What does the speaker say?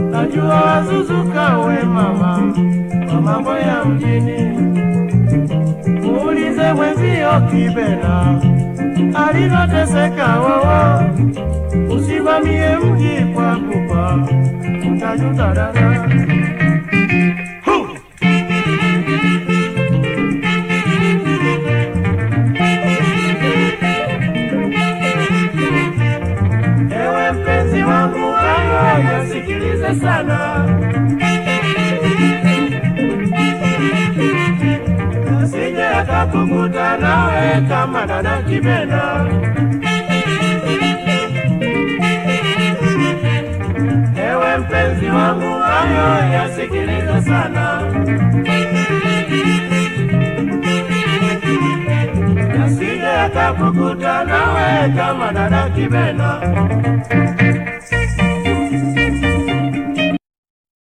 najua wazuzuka we mama kwa mambo ya mjini. Muulize mwenzio Kibena alivyoteseka wowo, usimamie mji kwa kupa utajuta dada. Hu! Ewe mpenzi wangu, hayo yasikilize sana, asije akakukuta nawe kama dada Kibena. Ewe mpenzi wangu, hayo yasikilize sana, asije akakukuta nawe kama dada Kibena.